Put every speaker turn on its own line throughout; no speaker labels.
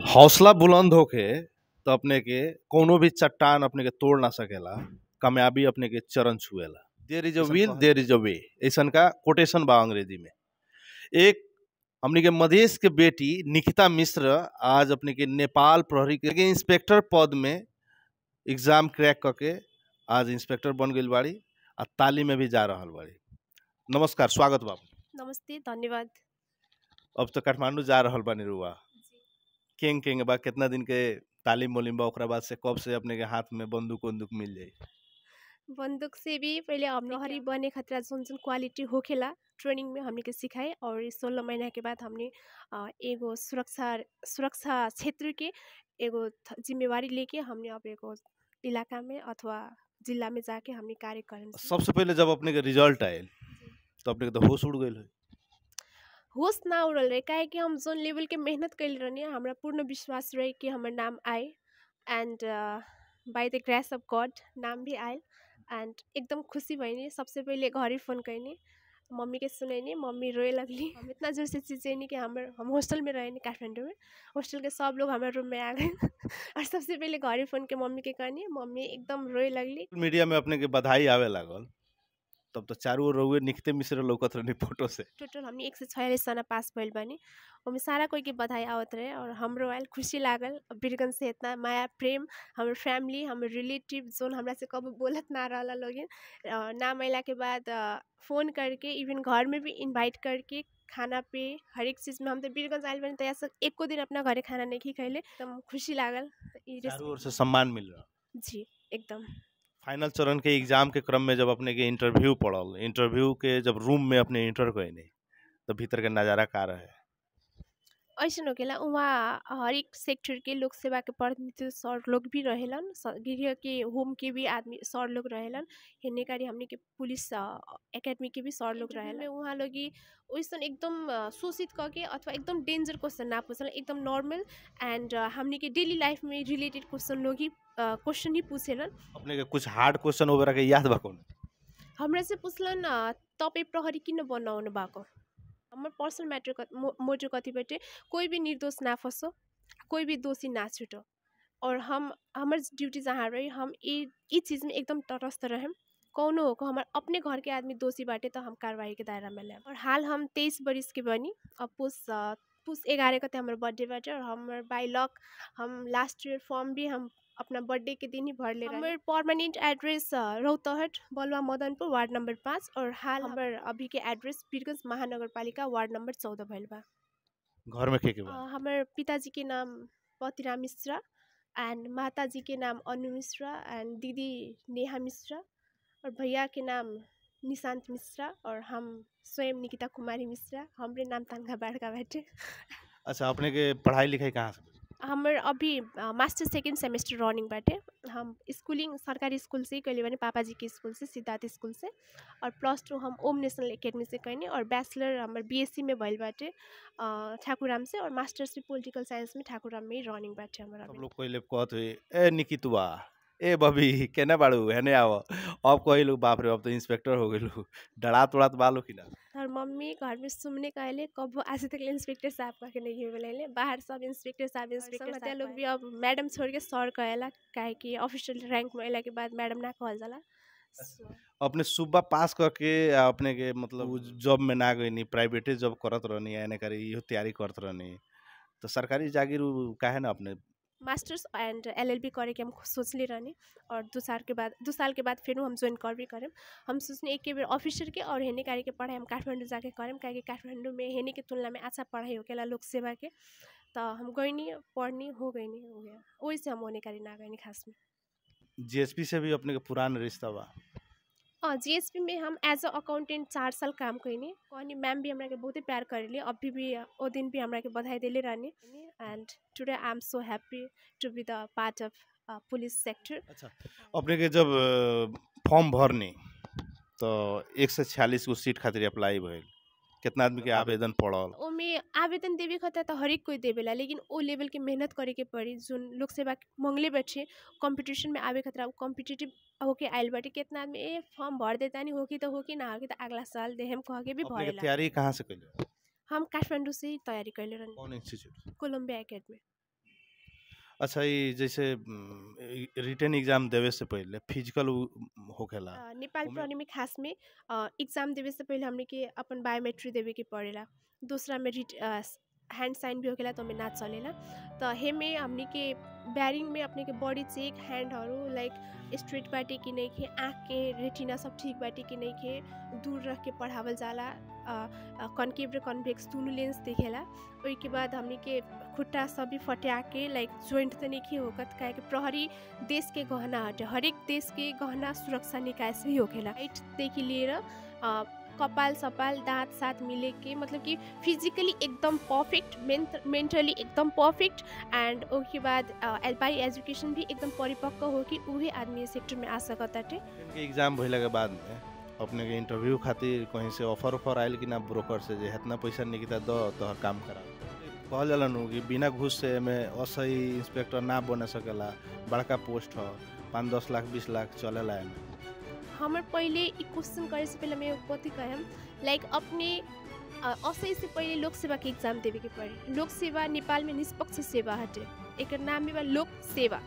हौसला बुलंद होके तो अपने के कोनो भी चट्टान अपने के तोड़ ना सकेला कामयाबी अपने के चरण छुएला देर इज अ
ऐसन
विल
कहल
देर इज अ वे ऐसन का कोटेशन बा अंग्रेजी में एक हमने के मधेश के बेटी निकिता मिश्र आज अपने के नेपाल प्रहरी के इंस्पेक्टर पद में एग्जाम क्रैक करके आज इंस्पेक्टर बन गई बाड़ी आ ताली में भी जा रहल बाड़ी नमस्कार स्वागत बा
नमस्ते धन्यवाद
अब तो काठमांडू जा रहल बानी रुआ केंग केंग बा कितना दिन के तालीम मोलिम बा ओकरा बाद से कब से अपने के हाथ में बंदूक उंदूक मिल जाई
बंदूक से भी पहले हमने हरी बने खतरा जोन जोन क्वालिटी होखेला ट्रेनिंग में हमने के सिखाए और इस सोलह महीना के बाद हमने अ, एगो सुरक्षा सुरक्षा क्षेत्र के एगो थ- जिम्मेवारी लेके हमने अब एगो इलाका में अथवा जिला में जाके हमने कार्य करें
सबसे पहले जब अपने के रिजल्ट आयल तो अपने के तो होश उड़ गई है
होश ना उड़ल रहे काहे कि हम जोन लेवल के मेहनत कैल रहनी हमरा पूर्ण विश्वास रहे कि हमर नाम आए एंड बाय द ग्रेस ऑफ गॉड नाम भी आयल एंड एकदम खुशी भइनी सबसे पहिले घरे फ़ोन कैनी मम्मी के सुनैनी मम्मी रोए लगली हम इतना जोर से चिचैनी कि हमर हम हॉस्टल में रहेनी काठमांडू में हॉस्टल के सब लोग हमारे रूम में आ गए और सबसे पहिले घरे फ़ोन के मम्मी के कहनी मम्मी एकदम रोए लगली
मीडिया में अपने के बधाई आवे लागल तब तो चारों ओर रहुए निकते मिश्र लौकत रहनी फोटो से
टोटल हमने एक सौ छियालीस जना पास भइल बानी ओमे सारा कोई के बधाई आवत रहे और हमरो आयल खुशी लागल बीरगंज से इतना माया प्रेम हमर फैमिली हमर रिलेटिव जोन हमरा से कबो बोलत ना रहला लोगिन अ, नाम अइला के बाद फ़ोन करके इवन घर में भी इनवाइट करके खाना पे हर एक चीज़ में हम तो बीरगंज आयल बानी तया से एको दिन अपना घरे खाना नहीं खैले एकदम खुशी लागल त ई
चारों ओर से
रेस-
सम्मान मिल रहा
जी एकदम
फाइनल चरण के एग्जाम के क्रम में जब अपने के इंटरव्यू पड़ल इंटरव्यू के जब रूम में अपने इंटर कैनी तो भीतर के नज़ारा का रहे
ऐसन होकेला उहाँ हरेक सेक्टर के लोक सेवा के प्रतिनिधि सर लोग भी रहेलन स- गृह के होम के भी आदमी सर लोग रहेलन हेने कारी हमने के पुलिस एकेडमी के भी सर लोग रहेलन उहाँ लोग ओइसन एकदम अ, शोषित करके अथवा एकदम डेंजर क्वेश्चन ना पूछल एकदम नॉर्मल एंड हमने के डेली लाइफ में रिलेटेड क्वेश्चन लोग ही क्वेश्चन ही पूछेलन
अपने के कुछ हार्ड क्वेश्चन वगैरह के याद बा कौन
हमरा से पूछलन अ, तपाईँ प्रहरी किन बनाउनु भएको हमर पर्सनल मैटर कत मो- मोटो कथी बाटे कोई भी निर्दोष ना फंसो कोई भी दोषी ना छूटो और हम हमर ड्यूटी जहाँ रही हम ई ई चीज़ में एकदम तटस्थ रहें कौनो हो को हमार अपने घर के आदमी दोषी बाटे तो हम कार्रवाई के दायरा में लेम और हाल हम तेईस बरिस के बनी अब पुस अ, पुस ग्यारह कते हमर बर्थडे बाटे और हमर बाई लक हम लास्ट ईयर फॉर्म भी हम अपना बर्थडे के दिन ही भर ले हमर परमानेंट एड्रेस रौतहट बलुवा मदनपुर वार्ड नंबर पाँच और हाल हमर अभी के एड्रेस वीरगंज महानगर पालिका वार्ड नंबर चौदह भइल बा
घर में के के
अ,
बा
हमर पिताजी के नाम पतिराम मिश्रा एंड माताजी के नाम अनु मिश्रा एंड दीदी नेहा मिश्रा और भैया के नाम निशांत मिश्रा और हम स्वयं निकिता कुमारी मिश्रा हमरे नाम तनखा बाड़का बाटे
अच्छा अपने के पढ़ाई लिखाई कहाँ से
हमर अभी अ, मास्टर सेकेंड सेमेस्टर रनिंग बाटे हम स्कूलिंग सरकारी स्कूल से ही कैले बानी पापाजी के स्कूल से सिद्धार्थ स्कूल से और प्लस टू हम ओम नेशनल एकेडमी से कैनी और बैचलर हमर बीएससी में भइल बाटे अ, ठाकुराम से और मास्टर्स भी पोलिटिकल साइंस में ठाकुराम में ही रनिंग बाटे हमर
सब
अभी
लोग कहले कहत हुए ए निकितुआ ए बबी केने बाड़ू हेने आव अब कहिलू बाप रे अब तो इंस्पेक्टर हो गेलू डरात उड़ात बालो कि ना
और मम्मी घर में सुनने कहले कब आज तक इंस्पेक्टर साहब कह के नहीं बोले बाहर सब इंस्पेक्टर साहब इंस्पेक्टर साहब लोग भी अब मैडम छोड़ के सर कहेला काहे कि ऑफिशियल रैंक में अइला के बाद मैडम ना कहल जाला So,
अपने सुबह पास करके आ अपने के मतलब उ जॉब में ना गई प्राइवेटे जॉब करत रहनी एने करी इहो तैयारी करत रहनी तो सरकारी जागीर उ काहे ना अपने
मास्टर्स एंड एलएलबी करे के हम सोचले रहनी और दो साल के बाद दो साल के बाद फिर हम ज्वाइन कर भी करें हम सोचने एक के बेर ऑफिसर के और हेने कार्य के पढ़ाई हम काठमांडू जाके करें काहे कि काठमांडू में हेने के तुलना में अच्छा पढ़ाई होकेला लोक सेवा के तो हम गईनी पढ़नी हो गईनी हो गया वही से हम होने कार्य ना गईनी खास में
जीएसपी से भी अपने के पुरान रिश्ता बा
अँ जीएसपी में हम एज अ अकाउंटेंट चार साल काम कैनी कहनी मैम भी हमरा के बहुते प्यार करेली अभी भी ओ दिन भी हमरा के बधाई देले रहनी and today I am so happy to be the part of police sector
अच्छा अपने के जब फॉर्म भरनी तो एक सौ छियालीस गो सीट खातिर अप्लाई भइल कितना आदमी के आवेदन पड़ल
ओमे आवेदन देवे खता त हरेक कोई देवेला लेकिन ओ लेवल के मेहनत करे के पड़ी जोन लोक सेवा मंगले बैठे कंपटीशन में आवे खतरा कॉम्पिटिटिव होके आइल बाटे कितना आदमी ए फॉर्म भर देता नहीं होकी तो होकी ना होकी तो अगला साल देहम कह के भी
अपने के
भरेला
तैयारी कहाँ से कैले
हम काठमाडौँ से ही तैयारी कैले रहनी
कौन इंस्टीट्यूट
कोलम्बिया एकेडमी
अच्छा ये जैसे रिटर्न एग्जाम देवे से पहले फिजिकल होखेला
अ, नेपाल
ओमे-
प्रहरी में खास में एग्जाम देवे से पहले हमने के अपन बायोमेट्री देवे के पड़ेला दूसरा में रिट हैंड साइन भी होखेला तो हमें ना चलेला तो हेमे हमने के बैरिंग में अपने के बॉडी चेक हैंडहरू लाइक स्ट्रेट बाटे कि नहीं खे आँख के रेटिना सब ठीक बाटे कि नहीं खे दूर रख के पढ़ावल जाला कनकेव र कन्भेक्स दुनू लेंस देखेला ओई के बाद हमने के खुट्टा सब भी फटिया के लाइक जोइंट त नहीं होकत काहे कि प्रहरी देश के गहना हटे हरेक देश के गहना सुरक्षा निकाय से ही होखेला हाइटदेखि लिएर अ, कपाल सपाल दाँत साथ मिले के मतलब कि फिजिकली एकदम पर्फेक्ट मेन्ट मेन्टली एकदम पर्फेक्ट एंड उसके बाद बाई एजुकेशन भी एकदम परिपक्व हो कि उहे आदमी सेक्टर में आ सकत बाटे
के एग्जाम भइला के बाद में अपने के इंटरव्यू खातिर कहीं से ऑफर ऑफर आयल कि ना ब्रोकर से जे इतना पैसा निकिता दो तोहर काम करा कहल जाला नु कि बिना घूस से में असही इंस्पेक्टर ना बने सकेला बड़का पोस्ट हो पाँच दस लाख बीस लाख चलेला एमे
हमर पहिले ई क्वेश्चन करे से पहले मैं कथी कहम लाइक अपने अ, असै से पहिले लोक सेवा के एग्जाम देवे के पड़ी लोक सेवा नेपाल में निष्पक्ष सेवा हटे एकर नाम भी बा लोक सेवा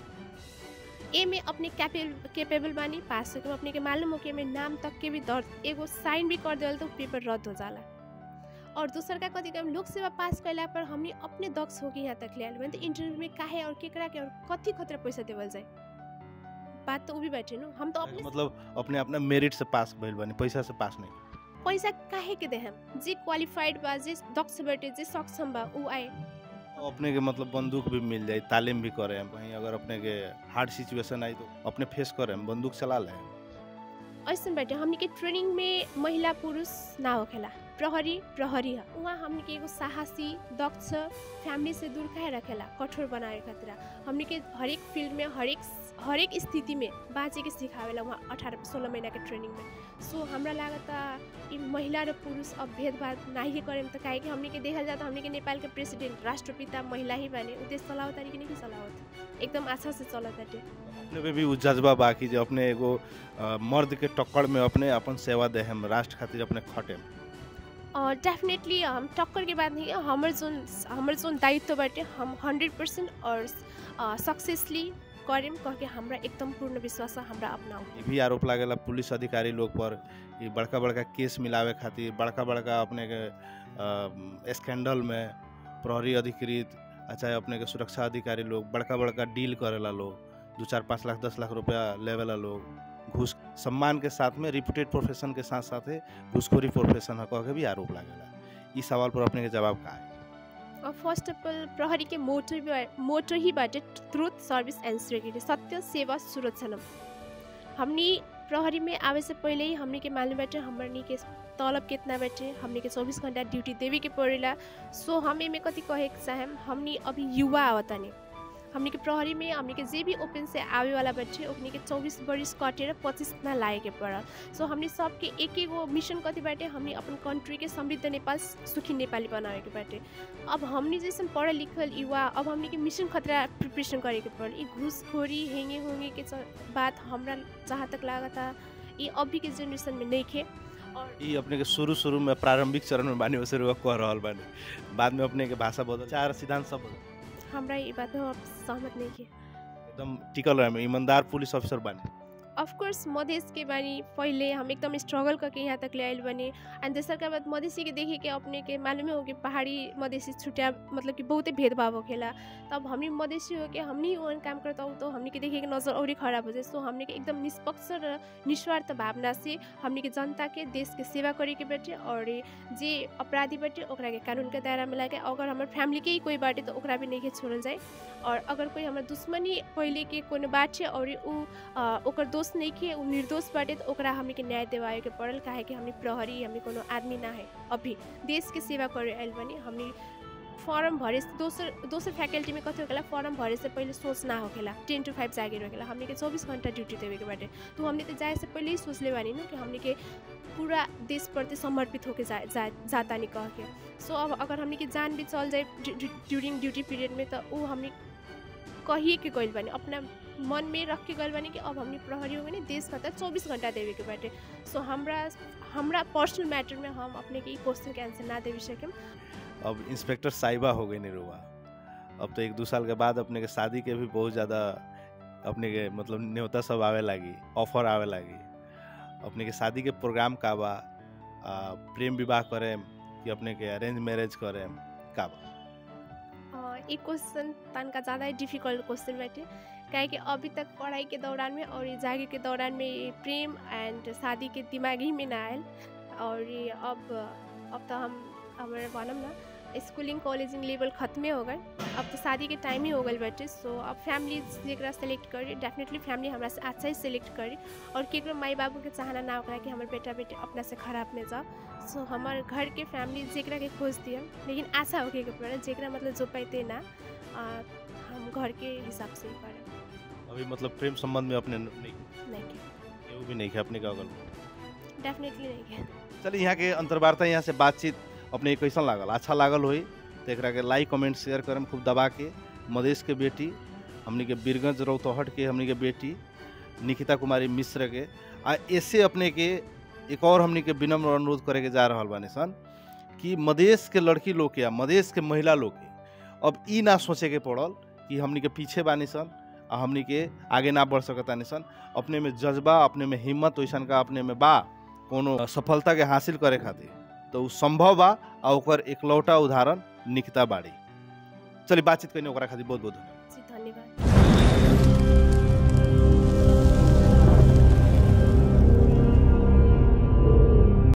ए में अपने कैपेबल कैपेबल बानी पास हो अपने के मालूम हो कि एमे नाम तक के भी दर्ज एगो साइन भी कर देवल तो पेपर रद्द हो जाला और दूसर का कथी कहम लोक सेवा पास कैला पर हमने अपने दक्ष हो के यहाँ तक ले आयल बने तो इंटरव्यू में काहे और केकरा के और कथी खतरा पैसा देवल जाए बात तो उ भी बैठे नु हम तो अपने
मतलब अपने अपना मेरिट से पास भइल बानी पैसा से पास नहीं
पैसा काहे के देहम जे क्वालिफाइड बा जे दक्ष बाटे जे सक्षम बा उ आए
अपने के मतलब बंदूक भी मिल जाए तालीम भी करे हम कहीं अगर अपने के हार्ड सिचुएशन आई तो अपने फेस करे हम बंदूक चला ले
ऐसन बाटे हमनी के ट्रेनिंग में महिला पुरुष ना होखेला प्रहरी प्रहरी है वहाँ हमनी के एगो साहसी दक्ष फैमिली से दूर काहे रखेला कठोर बनाए खातिर हमनी के हरेक फील्ड में हरेक हरेक स्थिति में बाँचे के सिखावेला वहाँ अठारह सोलह महीना के ट्रेनिंग में सो हमरा लागता ई महिला र पुरुष अब भेदभाव नाही करेम त काहे कि हमनी के देखल जाता हमनी के नेपाल के प्रेसिडेंट राष्ट्रपिता महिला ही बाने उ देश चलावत तारी कि नहीं चलावत एकदम अच्छा से चलत बाटे
अपने पे भी उ जज्बा बाकी जो अपने एगो अ, मर्द के टक्कर में अपने अपन सेवा दे हम राष्ट्र खातिर अपने खटे
डेफिनेटली हम टक्कर के बाद नहीं हमर जोन हमर जोन दायित्व बाटे हम हंड्रेड परसेंट और सक्सेसली करेम कह के हमरा एकदम पूर्ण विश्वास है हमरा अपनाऊ
ये भी आरोप लागेला पुलिस अधिकारी लोग पर ये बड़का बड़का केस मिलावे खातिर बड़का बड़का अपने के अ, स्कैंडल में प्रहरी अधिकृत आ चाहे अपने के सुरक्षा अधिकारी लोग बड़का बड़का डील करेला लोग दू चार पाँच लाख दस लाख रुपया लेवेला लोग घूस सम्मान के साथ में रिप्यूटेड प्रोफेशन के साथ साथ घूसखोरी प्रोफेशन है कह के भी आरोप लागेला इस सवाल पर अपने के जवाब का है
और फर्स्ट अफ अल प्रहरी के मोटो भी मोटो ही बाटे ट्रुथ सर्विस एंड सिक्योरिटी सत्य सेवा सुरक्षानम हमनी प्रहरी में आवे से पहले ही हमनी के मालूम बाटे हमनी के तलब कितना बाटे हमनी के चौबीस घंटा ड्यूटी देवे के पड़ेला सो हम एमे कथी कहे के चाहेम हमनी अभी युवा आवतानी हमनी के प्रहरी में हमनी के जे भी ओपन से आवे वाला बाटे ओकनी के चौबीस बरिस कटेर पच्चिस ना लागे के पड़ल सो हमनी सबके एक एगो मिशन कथी बाटे हमनी अपन कंट्री के समृद्ध नेपाल सुखी नेपाली बनावे के बाटे अब हमनी जैसे पढ़ल लिखल युवा अब हमनी के मिशन खतरा प्रिपरेशन करे के पड़ल ई घूसखोरी हेंगे होंगे के च- बात हमरा जहाँ तक लागता ये अभी के जनरेशन में नहीं खे और
ई अपने के शुरू शुरू में प्रारंभिक चरण में बानी वैसे रुआ कह रहल बानी बाद में अपने के भाषा बदल चार सिद्धांत सब बदल
हमरा ये बात में हम सहमत नहीं खे
एकदम टिकल रहे ईमानदार पुलिस अफसर बानी
ऑफकोर्स मधेश के बानी पहले हम एकदम स्ट्रगल करके यहाँ तक ले आयल बने एंड दूसर के बाद मधेसी के देखे के अपने के मालूम हो कि पहाड़ी मधेसी छुट्या मतलब कि बहुते भेदभाव होखेला तब हमनी मधेसी हो के हमनी ओहन काम करता हूँ तो हमनी के देखे के नजर और खराब हो जाए सो हमनी के एकदम निष्पक्ष र निस्वार्थ भावना से हमनी के जनता के देश के सेवा करे के बाटे और जे अपराधी बाटे ओकरा के कानून के दायरा में लाके अगर हमारे फैमिली के ही कोई बाटे तो ओकरा भी नहीं के छोड़ल जाए और अगर कोई हमारे दुश्मनी पहले के कोनो बात छै और उ अ, ओकर दोष नहीं खे उ निर्दोष बाटे तो ओकरा हमनी के न्याय दिवाए के पड़ल काहे कि हमनी प्रहरी हमनी कोनो आदमी ना है अभी देश के सेवा करे आयल बनी हमनी फॉर्म भरे से दोसर दोसर फैकल्टी में कथी होखेला फॉर्म भरे से पहले सोच ना होखेला टेन टू फाइव जागे होखेला हमनी के चौबीस घंटा ड्यूटी देवे के बाटे तो हमनी तो जाए से पहले ही सोच ले बानी ना कि हमनी के पूरा देश प्रति समर्पित होके जा, जा जाता नहीं कह के सो अब अगर हमनी के जान भी चल जाए ड्यूरिंग ड्यूटी पीरियड में तो उ हमनी कहिए के गइल बानी अपना मन में रख के गइल बानी कि अब हमनी प्रहरी हो गए देश खातिर चौबीस घंटा देवे के बाटे सो हमरा हमरा पर्सनल मैटर में हम अपने के क्वेश्चन के आंसर ना देवे सकेम
अब इंस्पेक्टर साहिबा हो गई निरुआ अब तो एक दू साल के बाद अपने के शादी के भी बहुत ज़्यादा अपने के मतलब न्योता सब आवे लागी ऑफर आवे लागी अपने के शादी के प्रोग्राम का बा आ, प्रेम विवाह करें कि अपने के अरेंज मैरिज करें का बा
अ, ई क्वेश्चन तनका ज़्यादा ही डिफिकल्ट क्वेश्चन बाटे काहे कि अभी तक पढ़ाई के दौरान में और ये जागे के दौरान में ये प्रेम एंड शादी के दिमाग ही में ना आयल और ये अब अब तो हम हमारे बनम ना स्कूलिंग कॉलेजिंग लेवल खत्मे हो गए अब तो शादी के टाइम ही हो गल बाटे सो अब फैमिली जरा सेलेक्ट करी डेफिनेटली फैमिली हमरा से अच्छा ही सेलेक्ट करी और केकरो माई बाबू के चाहना ना होकरा कि हमारे बेटा बेटी अपना से खराब में जाओ सो हमार घर के फैमिली जेकरा के खोज दिया लेकिन आशा होके के पड़े जेकरा मतलब जो पैते ना आ, हम घर के हिसाब से ही करे
अभी मतलब प्रेम संबंध में अपने नहीं
नहीं के
केहू भी नहीं है अपने का अगल
डेफिनेटली नहीं के
चलिए यहाँ के अंतर्वार्ता यहाँ से बातचीत अपने कैसन लागल अच्छा लागल होई तो एकरा के लाइक कमेंट शेयर करम खूब दबा के मधेश के बेटी हमनी के बीरगंज रौतहट के हमनी के बेटी निकिता कुमारी मिश्र के आ ऐसे अपने के एक और हमनी के विनम्र अनुरोध करे के जा रहल बानी सन कि मधेश के लड़की लोग के या मधेश के महिला लोग के अब ई ना सोचे के पड़ल कि हमनी के पीछे बानी सन आ हमनी के आगे ना बढ़ सकतानी सन अपने में जज्बा अपने में हिम्मत वैसन का अपने में बा कोनो सफलता के हासिल करे खातिर तो उ संभव बा आ ओकर एकलौटा उदाहरण निकिता बाड़ी चलिए बातचीत करने ओकरा खातिर बहुत बहुत धन्यवाद
जी धन्यवाद